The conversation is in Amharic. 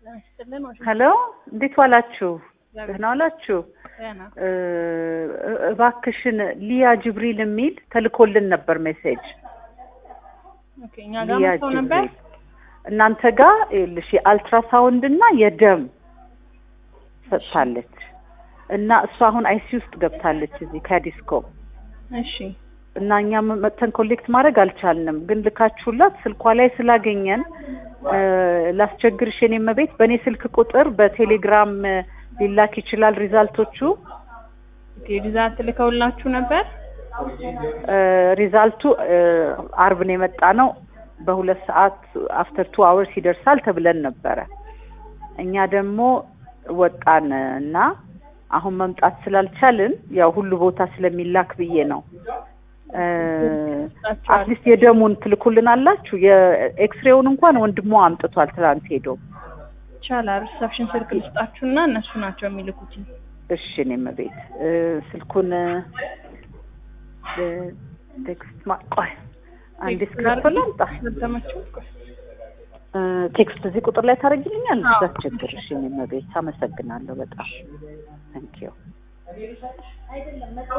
ሄሎ እንዴት ዋላችሁ? ደህና ዋላችሁ? እ እባክሽን ሊያ ጅብሪል የሚል ተልኮልን ነበር ሜሴጅ። ኦኬ እኛ ጋር ሊያ መጥተው ነበር። ጅብሪል እናንተ ጋር ይኸውልሽ የአልትራሳውንድ እና የደም ሰጥታለች እና እሷ አሁን አይሲ ውስጥ ገብታለች እዚህ ከዲስኮ እሺ እና እኛም መጥተን ኮሌክት ማድረግ አልቻልንም፣ ግን ልካችሁላት ስልኳ ላይ ስላገኘን እ ላስቸግርሽ የኔ እመቤት በእኔ ስልክ ቁጥር በቴሌግራም እ ሊላክ ይችላል ሪዛልቶቹ ኦኬ ሪዛልት ልከውላችሁ ነበር። እ ሪዛልቱ እ አርብ ነው የመጣ ነው። በሁለት ሰዓት አፍተር ቱ አወርስ ይደርሳል ተብለን ነበረ። እኛ ደግሞ ወጣን እና አሁን መምጣት ስላልቻልን ያው ሁሉ ቦታ ስለሚላክ ብዬ ነው። አትሊስት የደሙን ትልኩልን አላችሁ? የኤክስሬውን እንኳን ወንድሟ አምጥቷል ትላንት ሄዶ። ይቻላል። ሪሰፕሽን ስልክ ልስጣችሁና እነሱ ናቸው የሚልኩት። እሺ እኔም ቤት እ ስልኩን እ ቴክስት ማ ቆይ አንዴ ስክሪፕቶ ላምጣ። ተመቸው እ ቴክስት እዚህ ቁጥር ላይ ታደርጊልኛል? አስቸግርሽ እኔም ቤት አመሰግናለሁ በጣም ታንኪዩ